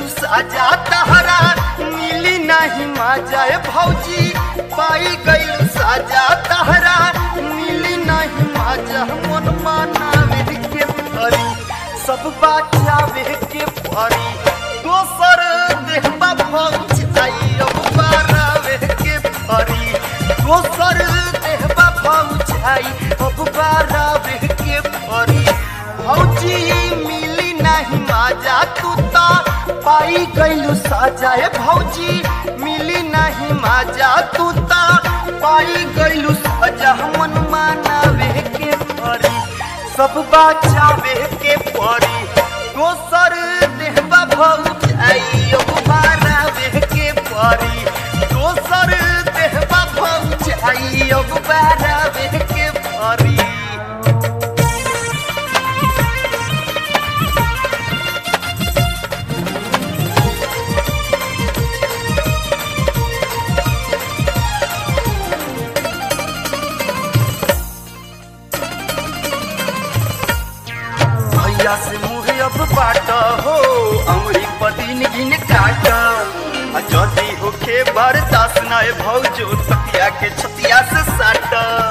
गइलू साजा तहरा मिली नहीं मजा ए भौजी पाई गइलू साजा तहरा मिली नहीं मजा मन मानावे के परी सब बचावे के परी दोसर देहबा भौज आई अब बारावे के परी दोसर देहबा भौज आई अब बारावे के परी भौजी मिली नहीं माजा तू ता पाई गइलू साजा ए भौजी मिली नहीं माजा तू ता पाई गइलू साजा मन मानावे के परी सब बचावे के परी दोसर देहबा भौज आई अब बारावे के परी दोसर देहबा भौज आई अब बारावे के परी भैया से मुहे अब बाट हो अमरी पदीन गिन काट आ जदी होखे बरदास नए भौजो तकिया के छतिया से साट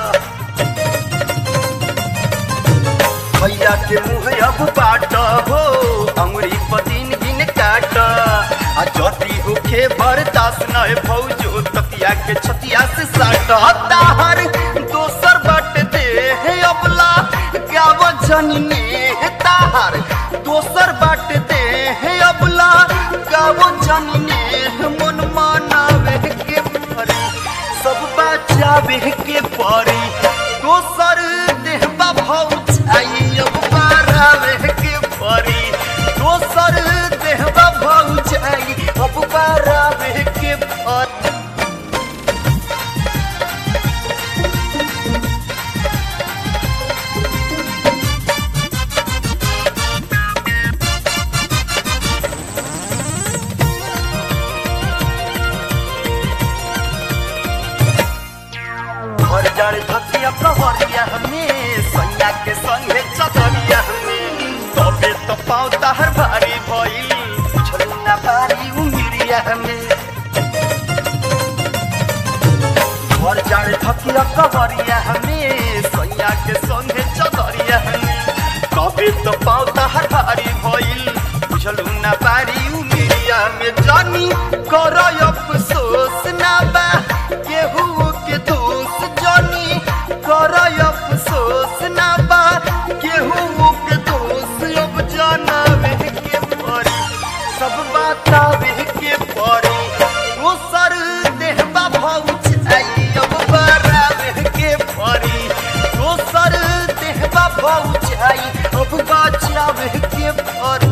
भैया के मुहे अब बाट हो अमरी पदीन गिन काट आ जदी होखे बरदास नए भौजो तकिया के छतिया से साट ताहर दोसर बट दे हे अबला गाव जननी ताहर दोसर बाट दे हे अबला गाव जननी मन मानावे के परी सब बचावे के परी दोसर देहबा भौज आई अब बारावे के परी दोसर देहबा भौज आई अब बारावे के परी घर जड़ धकिया प्रहरिया हमें सैया के संगे चतरिया हमें तबे तो पाँव ताहर भारी भइल बुझल ना भारी उमिरिया हमें घर जड़ धकिया प्रहरिया हमें सैया के संगे चतरिया हमें तबे तो पाँव ताहर भारी भइल बुझल ना भारी उमिरिया में जानी कर अफसोस ना बा केहू के दोष जानी कर अफसोस ना बा केहू के दोष अब जानवे के परी सब बतावे के परी दोसर देहबा भौज आई अब बरावे के परी दोसर देहबा भौज आई अब बचावे के परी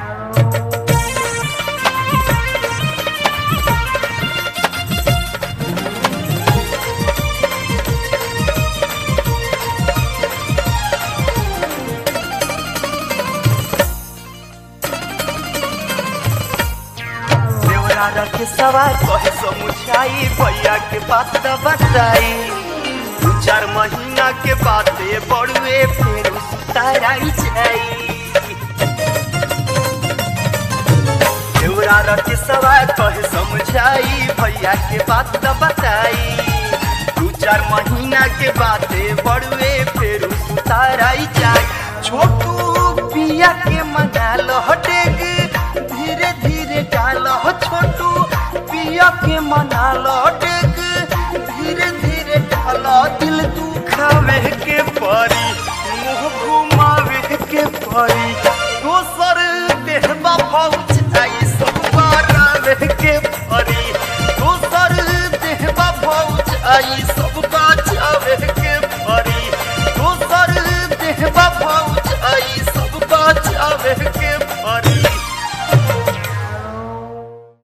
देवरा रखे सवार कहे समुझाई भैया के बात न बताई दू चार महीना के बाते बड़ुए फिर ताराई जाई देवरा रखे सवार कहे समझाई भैया के बात न बताई दू चार महीना के बाते बड़ुए फिर तारा